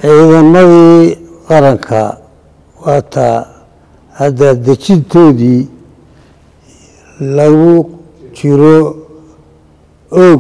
ciidamadii qaranka waataa hadda dejintoodii lagu jiro oog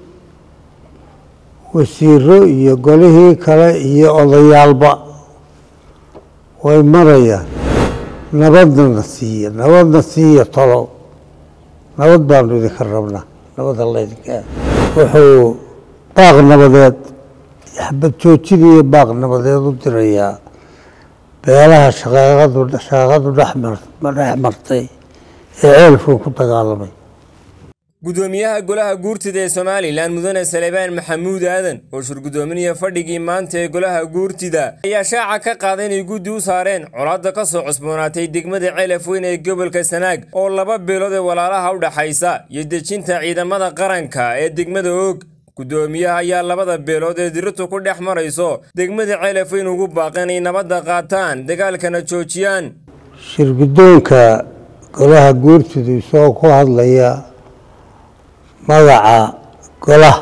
wasiiro iyo golihii kale iyo odayaalba way marayaan nabadna na siiya nabadna siiya tolo nabad baanu idinka rabnaa nabada laydinka wuxuu baaq nabadeed xabad joojin iyo baaq nabadeed u dirayaa beelaha shaqaaqadu shaqaaqadu dhexmar dhex martay ee ceelkuu ku dagaalamay gudoomiyaha golaha guurtida ee somalilan mudane salebaan maxamuud aadan oo shurgudoominaya fadhigii maanta ee golaha guurtida ayaa shaaca ka qaaday inay guddi u saareen colaadda ka soo cusboonaatay degmada ceelaf weyn ee gobolka sanaag oo laba beelood ee walaalaha u dhaxaysa iyo dejinta ciidamada qaranka ee degmada oog gudoomiyaha ayaa labada beelood ee diritu ku dhex marayso degmada ceelaf weyn ugu baaqeen ay nabadda qaataan dagaalkana joojiyaan shirgudoonka golaha guurtidu isagoo ku hadlaya magaca golaha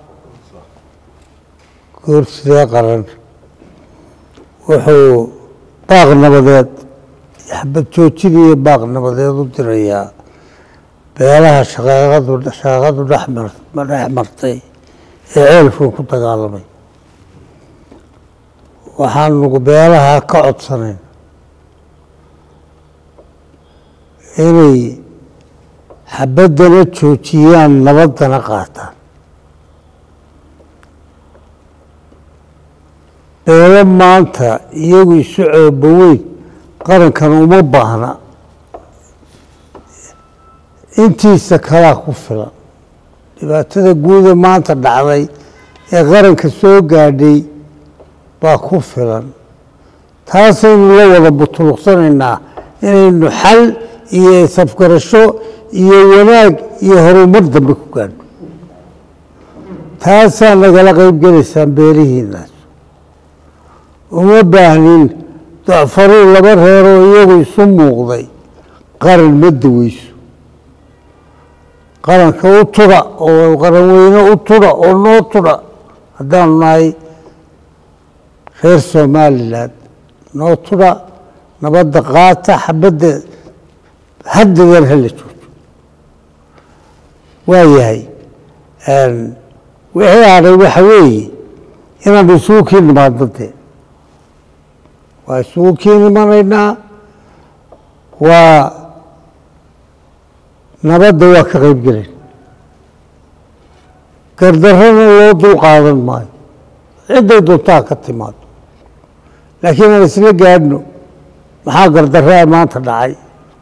guurtidee qaran wuxuu baaq nabadeed xabad joojin iyo baaq nabadeed u dirayaa beelaha shaqaaqadu shaqaaqadu dhexmar dhex martay ee ceelkuu ku dagaalamay waxaanu beelaha ka codsanayn inay xabaddana joojiyaan nabaddana qaataan beelo maanta iyagu isu cooba weyn qarankan uma baahna intiisa kalaa ku filan dhibaatada guuda maanta dhacday ee qaranka soo gaadhay baa ku filan taasaynu la wada butuluqsanaynaa inaynu xal iyo safgarasho iyo wanaag iyo horumar dambe ku gaadho taasaa nagala qayb gelaysaan beelihiinaas uma baahnin docfaruu laba reeroo iyagu isu muuqday qaran ma daweyso qaranka u tudha oo qaran weyne u tudha oo noo tudha haddaanu nahay reer somalilan noo tudha nabadda qaata xabadda haddadan hala joojo waa yahay wixii hadhay waxa weeye inaanu isugu kii nimaadno dee waa isugu kii nimanaynaa waa nabadda waa ka qayb gelayn gardarrana loo dul qaadan maayo cidday doontaa ka timaado laakiin aan isla gaadhno maxaa gardarraa maanta dhacay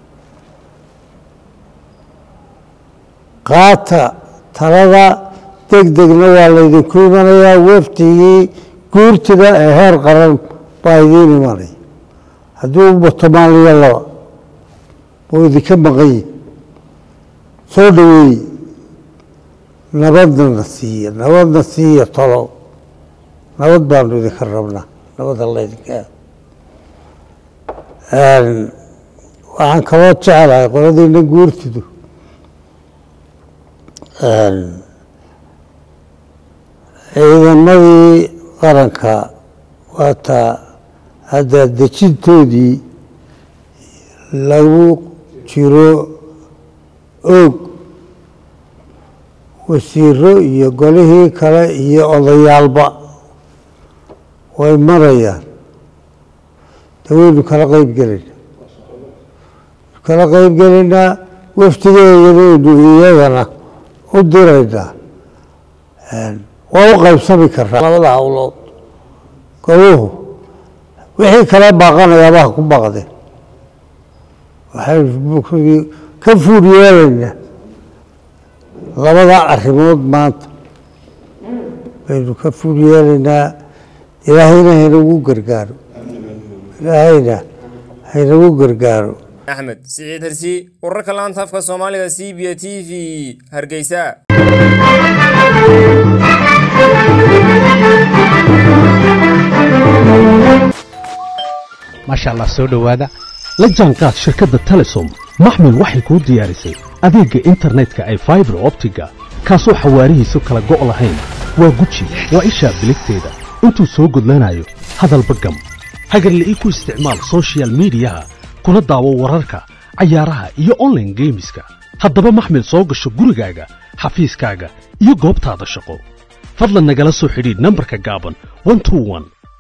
qaata talada deg degna waa laydinku imanayaa waftigii guurtida ee heer qaran baa idiin imanaya hadduu bato maaliyo laba oo idinka maqanyi soo dhaweeye nabadna na siiya nabadna siiya tolo nabad baanu idinka rabnaa nabada laydinka waxaan kaloo jeclahay qoladiina guurtidu ciidamadii qaranka waataa hadda dejintoodii lagu jiro oog wasiiro iyo golihii kale iyo odayaalba way marayaan de waynu kala qayb gelayna kala qayb gelaynaa waftigeedanaynu iyagana u diraynaa waa u qaybsami karaa labada hawlood goluhu wixii kale baaqanayaaba ha ku baaqdeen waxaynu ka fuur yeelaynaa labada arrimood maanta baynu ka fuur yeelaynaa ilaahayna haynagu gargaaro ilaahayna haynagu gargaaro axmed siciid hersi wararka laanta afka soomaaliga c b t v hargeysa maasha allah soo dhowaada la jaanqaad shirkadda telesom maxmil waxay kuu diyaarisay adeegga internetka ay faibar optiga kaasoo xawaarihiisu kala go' lahayn waa guji waa ishaa biligteeda intuu soo gudlanayo hadalba gam hagarle ii ku isticmaal soshiyal miidiyaha kuna daawo wararka cayaaraha iyo onlaine geemiska haddaba maxmil soo gasho gurigaaga xafiiskaaga iyo goobtaada shaqo fadlan nagala soo xidhiidh nambarka gaaban